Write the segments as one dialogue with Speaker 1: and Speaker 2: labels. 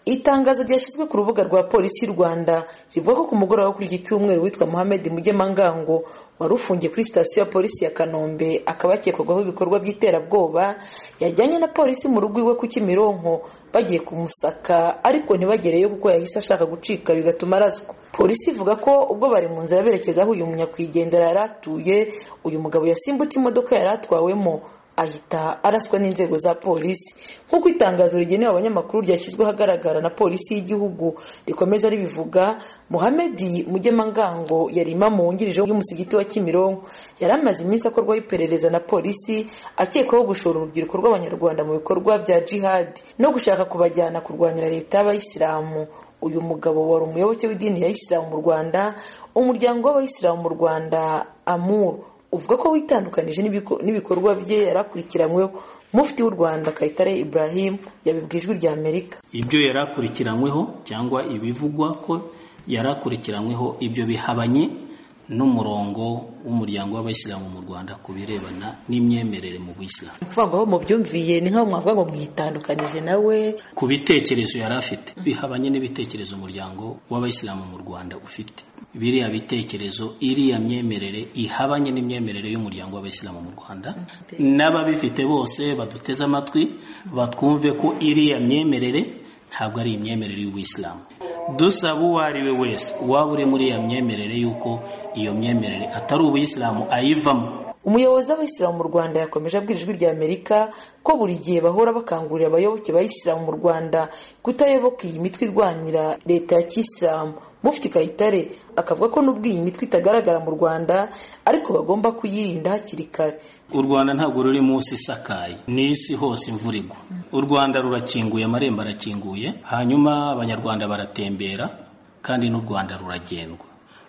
Speaker 1: itangazo ryashyizwe ku rubuga rwa polisi y'u rwanda rivuga ko ku mugoroba wo kuri iki cyumweru witwa muhammed mugemangango wari ufungiye kuri sitasiyo ya polisi ya kanombe akaba yakekwagaho ibikorwa by'iterabwoba yajyanye na polisi mu rugo iwe ku kimironko bagiye kumusaka ariko ntibagereyo kuko yahise ashaka gucika bigatuma araswa polisi ivuga ko ubwo bari mu nzira berekeza aho uyu munyakwigendera yari atuye uyu mugabo yasimbutse imodoka yari atwawemo ahita araswa n'inzego za polisi nk'uko itangazo rigenewe abanyamakuru ryashyizwe ahagaragara na polisi y'igihugu rikomeza ribivuga muhammed mugemangango yari imamu wungirije y'umusigiti wa kimironko yari amaze iminsi akorwaho iperereza na polisi akekwaho gushora urubyiruko rw'abanyarwanda mu bikorwa bya jihadi no gushaka kubajyana kurwanira leta y'abayisilamu uyu mugabo wari umuyoboke w'idini ya isilamu mu rwanda umuryango w'abayisilamu mu rwanda amuru uvuga ko witandukanije n'ibikorwa bye yarakurikiranyweho mufti w'u rwanda kayitare ibrahim yabibwiye ijwi rya amerika
Speaker 2: ibyo yarakurikiranyweho cyangwa ibivugwa ko yarakurikiranyweho ibyo bihabanye n'umurongo w'umuryango w'abayisilamu mu rwanda ku birebana n'imyemerere mu buyisilamu
Speaker 1: kuvuga ngo mubyumviye ni nk'aho mwavuga ngo mwitandukanije nawe
Speaker 2: ku bitekerezo yari afite bihabanye n'ibitekerezo umuryango w'abayisilamu mu rwanda ufite biriya bitekerezo iriya myemerere ihabanye n'imyemerere y'umuryango w'abayisilamu mu rwanda n'ababifite bose baduteze amatwi batwumve ko iriya myemerere ntabwo ari imyemerere y'ubuyisilamu dusaba uwo ari we wese waba uri muri iyo myemerere y'uko iyo myemerere atari ubuyisilamu ayivamo
Speaker 1: umuyobozi w'abayisilamu mu rwanda yakomeje abwira ijwi rya amerika ko buri gihe bahora bakangurira abayoboke ba isilamu mu rwanda kutayoboka iyi mitwe irwanira leta ya kisilamu mufti kayitare akavuga ko nubwo iyi mitwe itagaragara mu rwanda ariko bagomba kuyirinda hakiri kare
Speaker 2: u rwanda ntabwo ruri munsi isakaye ni isi hose imvura igwa u rwanda rurakinguye amarembo arakinguye hanyuma abanyarwanda baratembera kandi n'u rwanda ruragendwa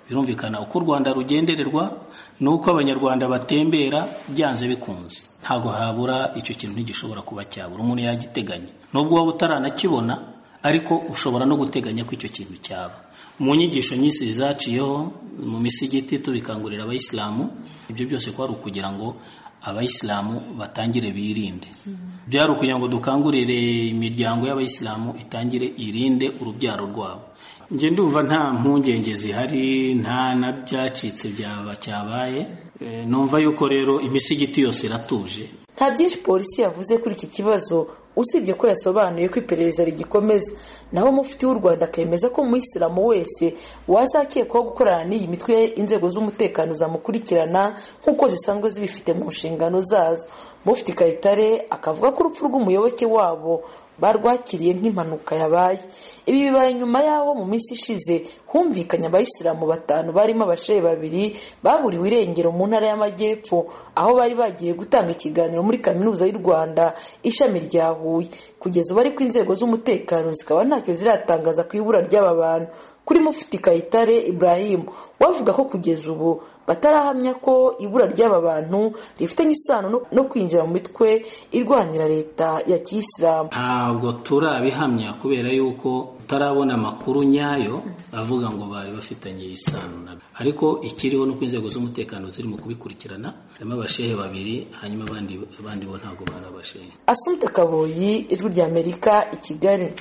Speaker 2: birumvikana uko u rwanda rugendererwa ni uko abanyarwanda batembera byanze bikunze ntabwo habura icyo kintu ntigishobora kuba cyabura umuntu yagiteganya nubwo waba utaranakibona ariko ushobora no guteganya ko icyo kintu cyaba mu nyigisho nyinshi zaciyeho mu misigiti tubikangurira abayisilamu ibyo byose kwari ukugira ngo abayisilamu batangire birinde byari ukugira ngo dukangurire imiryango y'abayisilamu itangire irinde urubyaro rwabo njye ndumva nta mpungenge zihari nta na byacitse byaba cyabaye numva yuko rero imisigiti yose iratuje
Speaker 1: nta byinshi polisi yavuze kuri iki kibazo usibye ko yasobanuye ko iperereza rigikomeza naho mufiti w'u rwanda akemeza ko umuyisilamu wese wazakekwaho gukorana n'iyi mitwe inzego z'umutekano zamukurikirana nk'uko zisanzwe zibifite mu nshingano zazo mufiti kayitare akavuga ko urupfu rw'umuyoboke wabo barwakiriye nk'impanuka yabaye ibi bibaye nyuma y'aho mu minsi ishize humvikanye abayisilamu batanu barimo abashehe babiri baburiwe irengero mu ntara y'amajyepfo aho bari bagiye gutanga ikiganiro muri kaminuza y'u rwanda ishami rya huye kugeza ubu ariko inzego z'umutekano zikaba ntacyo ziratangaza ku ibura ry'aba bantu kuri mufiti kayitare ibrahim wavuga ko kugeza ubu batarahamya ko ibura ry'aba bantu rifitanye isano no kwinjira mu mitwe irwanira leta ya kisilamu
Speaker 2: ntabwo turabihamya kubera yuko tutarabona amakuru nyayo avuga ngo bari bafitanye isano nabyo ariko ikiriho ni uko inzego z'umutekano zirimo kubikurikirana harimo abashehe babiri hanyuma abandi bo ntabwo bari abashehe
Speaker 1: asumute kaboyi ijwi ry'amerika i kigali